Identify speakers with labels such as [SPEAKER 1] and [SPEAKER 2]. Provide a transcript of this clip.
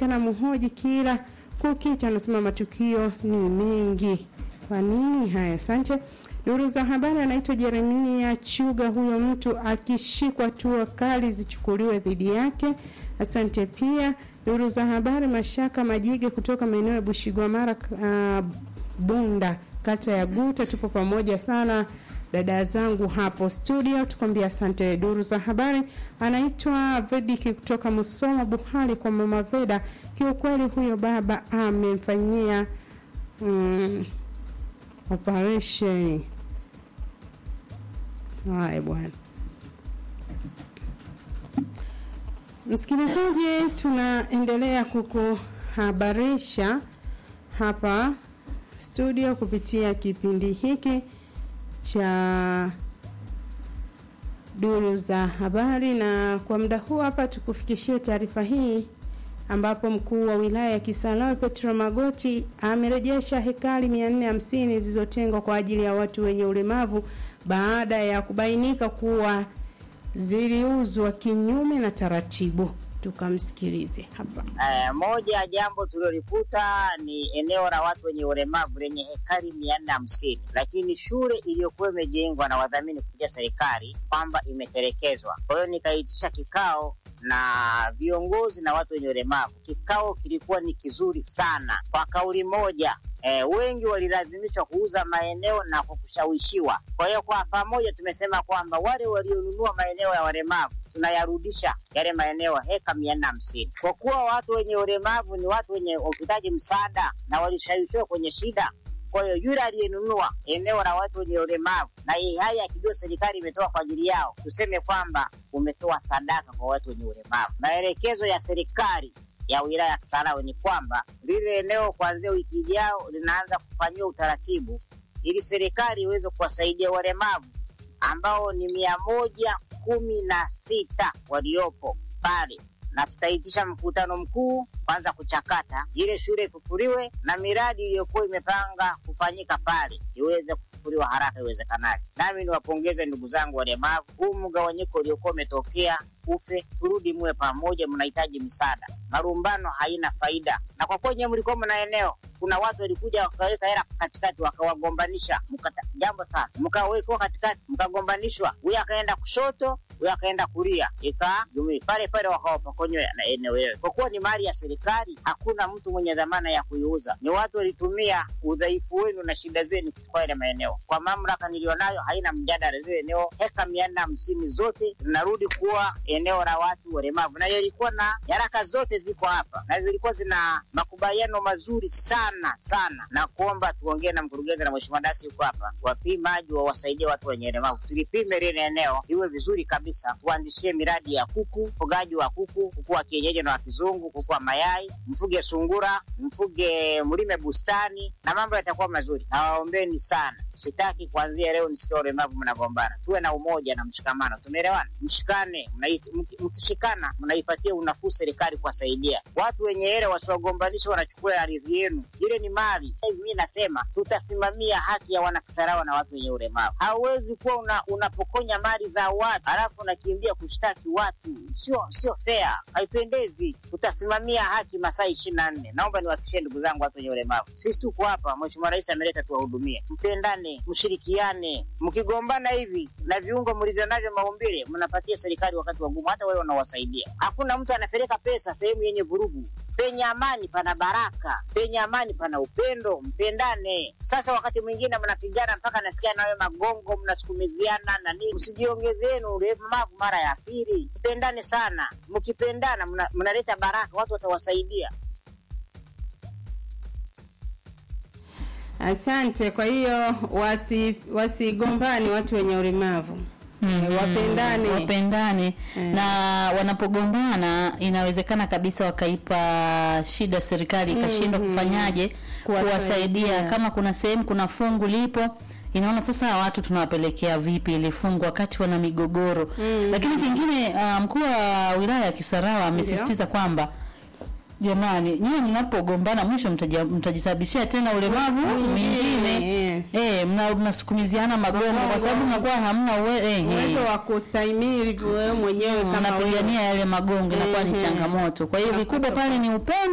[SPEAKER 1] anapatikana Muhoji kila kukicha, anasema matukio ni mengi. Kwa nini haya? Asante. Duru za habari anaitwa Jeremia Chuga. Huyo mtu akishikwa, hatua kali zichukuliwe dhidi yake. Asante pia. Duru za habari Mashaka Majige kutoka maeneo ya Bushigwamara, uh, Bunda, kata ya Guta. Tupo pamoja sana dada zangu hapo studio, tukwambia asante. Duru za habari anaitwa Vediki kutoka Musoma Buhari kwa mama Veda. Kiukweli huyo baba amemfanyia mm, operation. Haya bwana. Msikilizaji, tunaendelea kukuhabarisha hapa studio kupitia kipindi hiki cha duru za habari, na kwa muda huu hapa tukufikishie taarifa hii ambapo mkuu wa wilaya ya Kisarawe Petro Magoti amerejesha hekari 450 zilizotengwa kwa ajili ya watu wenye ulemavu baada ya kubainika kuwa ziliuzwa kinyume na taratibu. Tukamsikilize hapa.
[SPEAKER 2] Eh, moja ya jambo tuliolikuta ni eneo la watu wenye ulemavu lenye hekari mia nne hamsini, lakini shule iliyokuwa imejengwa na wadhamini kupitia serikali kwamba imetelekezwa. Kwa hiyo nikaitisha kikao na viongozi na watu wenye ulemavu. Kikao kilikuwa ni kizuri sana, kwa kauli moja E, wengi walilazimishwa kuuza maeneo na kwa kushawishiwa. Kwa hiyo kwa pamoja tumesema kwamba wale walionunua maeneo ya walemavu tunayarudisha yale maeneo heka mia nne hamsini kwa kuwa watu wenye ulemavu ni watu wenye uhitaji msaada na walishawishiwa kwenye shida. Kwa hiyo yule aliyenunua eneo la watu wenye ulemavu na haya akijua serikali imetoa kwa ajili yao, tuseme kwamba umetoa sadaka kwa watu wenye ulemavu. Maelekezo ya serikali ya wilaya ya Kisarawe ni kwamba lile eneo kuanzia wiki ijao linaanza kufanyiwa utaratibu ili serikali iweze kuwasaidia walemavu ambao ni mia moja kumi na sita waliopo pale, na tutaitisha mkutano mkuu kwanza kuchakata ile shule ifufuliwe na miradi iliyokuwa imepanga kufanyika pale iweze kufufuliwa haraka iwezekanavyo. Nami niwapongeze ndugu zangu walemavu, huu mgawanyiko uliokuwa umetokea ufe, turudi muwe pamoja, mnahitaji msaada. Marumbano haina faida, na kwa kuwa nyewe mlikuwa mna eneo, kuna watu walikuja wakaweka hela katikati, wakawagombanisha, jambo sana, mkawekwa katikati, mkagombanishwa, huyu akaenda kushoto, huyu akaenda kulia, ikajumii pale pale, wakawapokonywa na eneo hilo. Kwa kuwa ni mali ya serikali, hakuna mtu mwenye dhamana ya kuiuza. Ni watu walitumia udhaifu wenu na shida zenu kuchukua ile maeneo. Kwa mamlaka nilionayo, haina mjadala, zile eneo heka mia nne hamsini zote zinarudi kuwa eneo la watu walemavu, na ilikuwa na nyaraka zote ziko hapa na zilikuwa zina makubaliano mazuri sana sana, na kuomba tuongee na mkurugenzi na mheshimiwa dasi yuko hapa, wapimaji wawasaidie watu wenye ulemavu, tulipime lile eneo iwe vizuri kabisa, tuandishie miradi ya kuku, ufugaji wa kuku, kuku wa kienyeji na wa kizungu, kuku wa mayai, mfuge sungura, mfuge mlime bustani, na mambo yatakuwa mazuri. Nawaombeni sana, sitaki kuanzia leo nisikia ulemavu mnagombana. Tuwe na umoja na mshikamano, tumeelewana? Mshikane, mkishikana mnaipatia unafuu serikali kuwasaidia watu wenye hela, wasiwagombanisha wanachukua ardhi yenu, ile ni mali. Mi nasema tutasimamia haki ya wanakisarawa na watu wenye ulemavu. Hauwezi kuwa una, unapokonya mali za watu halafu unakimbia kushtaki watu, sio sio fair, haipendezi. Tutasimamia haki masaa ishirini na nne. Naomba niwahakikishie ndugu zangu, watu wenye ulemavu, sisi tuko hapa. Mheshimiwa Rais ameleta tuwahudumie, mpendane, mshirikiane. Mkigombana hivi na viungo mlivyo navyo maumbile, mnapatia serikali wakati wagumu, hata wale wanawasaidia. Hakuna mtu anapeleka pesa sehemu yenye vurugu. Penye amani pana baraka, penye amani pana upendo, mpendane. Sasa wakati mwingine mnapigana mpaka nasikia nawe magongo, mnasukumiziana na nini. Msijiongezeni ulemavu mara ya pili, mpendane sana. Mkipendana mnaleta baraka, watu watawasaidia.
[SPEAKER 1] Asante. Kwa hiyo wasigombani wasi watu wenye ulemavu
[SPEAKER 3] Mm -hmm.
[SPEAKER 1] Wapendane,
[SPEAKER 3] wapendane
[SPEAKER 1] Mm.
[SPEAKER 3] na wanapogombana inawezekana kabisa wakaipa shida serikali ikashindwa
[SPEAKER 1] Mhm.
[SPEAKER 3] kufanyaje
[SPEAKER 1] Kuwasaidia.
[SPEAKER 3] kuwasaidia. Kama kuna sehemu kuna fungu lipo, inaona sasa hawa watu tunawapelekea vipi ili fungu wakati wana migogoro.
[SPEAKER 1] Mhm.
[SPEAKER 3] Lakini kingine ah, mkuu wa wilaya ya Kisarawa amesisitiza kwamba jamani, nyinyi mnapogombana mwisho mtaja- mtajisababishia tena ulemavu mwingine.
[SPEAKER 1] Eh.
[SPEAKER 3] Eh, mna- mnasukumiziana magongo kwa sababu mnakuwa hamna uwe, eh, eh.
[SPEAKER 1] uwezo wa kustahimili wewe mwenyewe kama wewe.
[SPEAKER 3] mnapigania yale magongo inakuwa ni
[SPEAKER 1] Mhm.
[SPEAKER 3] changamoto. Kwa hiyo
[SPEAKER 1] Inakosa
[SPEAKER 3] vikubwa pale ni upendo